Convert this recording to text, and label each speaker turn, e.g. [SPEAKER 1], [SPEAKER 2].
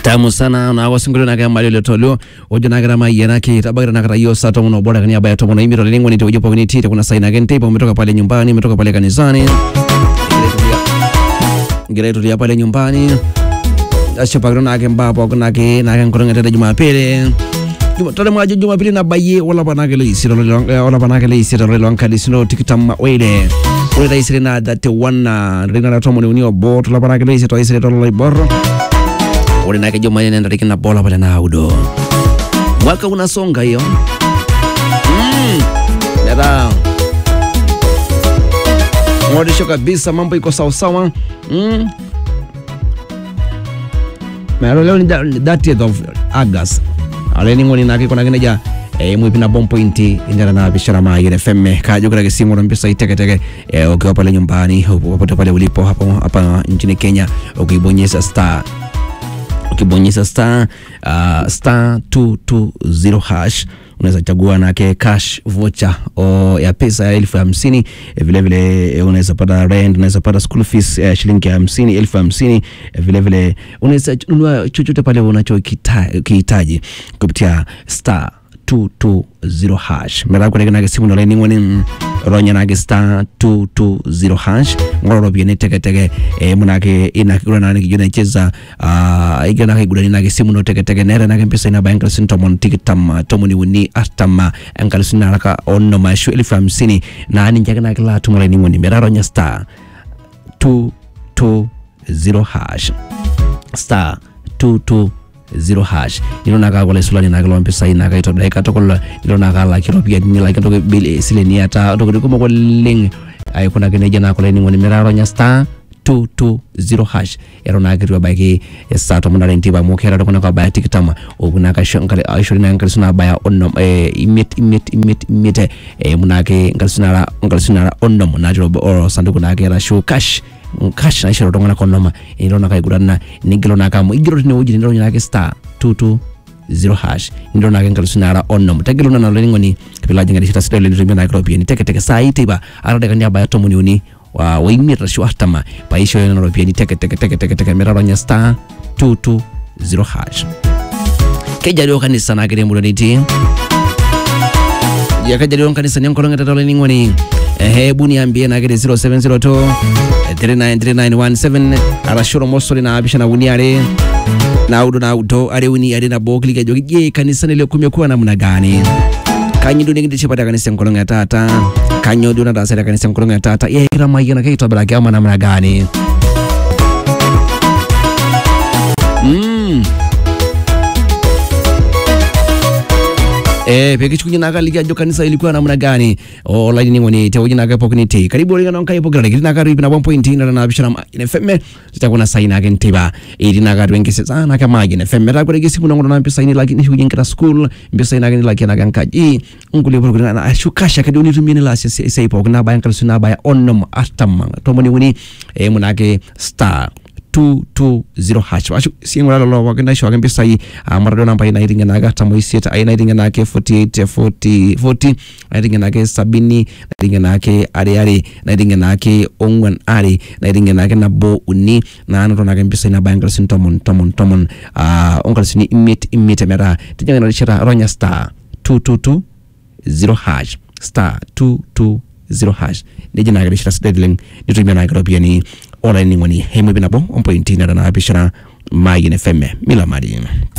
[SPEAKER 1] tamu sana na wasingolio nake mali ile tolio ojo nake rama yena ki tabakira nake rayo saa tomo no bora kania baya tomo no imiro lengo ni tojo pokini tite kuna saina gente ipo umetoka pale nyumbani umetoka pale kanisani ngire tulia pale nyumbani asho pakiro nake mbapo nake nake nkoronga tete jumapili tole mwajo jumapili na baye wala panake le isiro wala panake le isiro le lonkali sino tikitam wele ule ta isire na date wana rina na tomo ni unio bo tola panake le isiro isire tola iboro ule nake jumanne nenda tikina bola pale na audo mwaka unasonga hiyo mm. Nada. Mwadisho kabisa mambo iko sawa sawa mm. Mero leo ni da- ni 30th of August aleni ngoni nake kona kina ja e mwipi na bomb point indana na bishara ma yene femme kajo kila kisimu na mpesa iteke teke e, ukiwa pale nyumbani popote pale ulipo hapo hapa nchini Kenya ukibonyeza star ukibonyeza star uh, star 220 hash unaweza chagua nake cash voucher o ya pesa ya elfu hamsini Eh, vile vile eh, unaweza pata rent unaweza pata school fees ya shilingi hamsini elfu hamsini Eh, vile vile unaweza nunua chochote pale unachokihitaji kupitia star 220 hash mera kure nake simu no leni ngoni ronya nake star 220 hash ngoro biene teke teke e munake ina kura nake jona cheza ah igana nake gudani nake simu no teke teke nere nake pesa ina bankal sintomon tikitam tomoni wuni atama ankal sinaraka onno mashu elfu hamsini na ani njaga nake la tumole ni ngoni mera ronya star 220 hash star 22 zero hash nilo nakakola isulani nakalo mpisai nakaitobira ikatokola nilo nakala kiropiyani nila kitoke bili sileni ata tokoti kumok oleng aikunaki nejia nakola ining'oni metaronya star 220 hash eton naa kitu ebaiki saa tomon are nteipa amu keeta iltung'anak obaya tikitam opuo naa kaisho nkali- aishori naa nkalisu nabaya onom eh, imiet imiet imiet imiet eh, emu naake nkalisu nara nkalisu nara onom natii obo- osanduku naake arashu cash cash naishori iltung'anak onom enilo nakaiguranna nigilo naake amu igero tinewueji nironya naake star 22 zero hash nilo nake nkalisu nara onom tegelu nana olainining'oni pilo ajing'arishita sidai lenitumia nake iropiyiani teketeke saa hii teipa atadekani abaya tomoni uni wa waimiet arashu artama paishoyo nena ropiyiani teketeketeketeke metaronya star 220 hash kejaliwo kanisa nakire emurua nitii yakajaliwo nkanisani enkolong etata olainining'oni ehe hebu niambie nakire 0702 393917 arashu ormosori naapishana uni are naudo naudo are uni are nabo kiliki ajoki je kanisani leo kumekuwa namna gani kanyo duo nikintishipate kanisa enkolong etata kanyo duo nataasate kanisa enkolong etata ye kitamayiana keitobiraki ama namna gani mm. Eh, pekichukunye naka liki ajo kanisa ilikuwa namna gani olainining'oni tewueji nake pookin itii karibu oling'ano nkai pokirare kiti naka ripi nabo point nara napishana magine feme zitakuna sai nake ntiba iti naka twenkese sa nake magine feme takure kisimu nongono na mpisaini laki nishukunye nkira school mpisaini nake nilaki nake nkaji nkuli pokiri na ashukasha kadi unitumie nilasi sei pookin nabaya nkalisu nabaya onom artam tomoni uni eh, munake star 220 hash washu sing'ura lolo pookin naishooki mpisai amu atadua nampai naiting'enaki artam oisiet ai naiting'enaki 48 40 40 naiting'enaki sabini naiting'enaki are are naiting'enaki ong'uan are naiting'enaki nabo uni naanoto nake mpisai nabaya nkalisuni tomon tomon tomon ah, onkalisuni imiet imiet metaa tijing'a ina rishata ronya star 222 zero hash star 220 hash neji naa kirishita sidai oleng nitumia naa kiropiyiani olainining'oni hemwepi nabo ompointi nara naapishana maayien fm milamari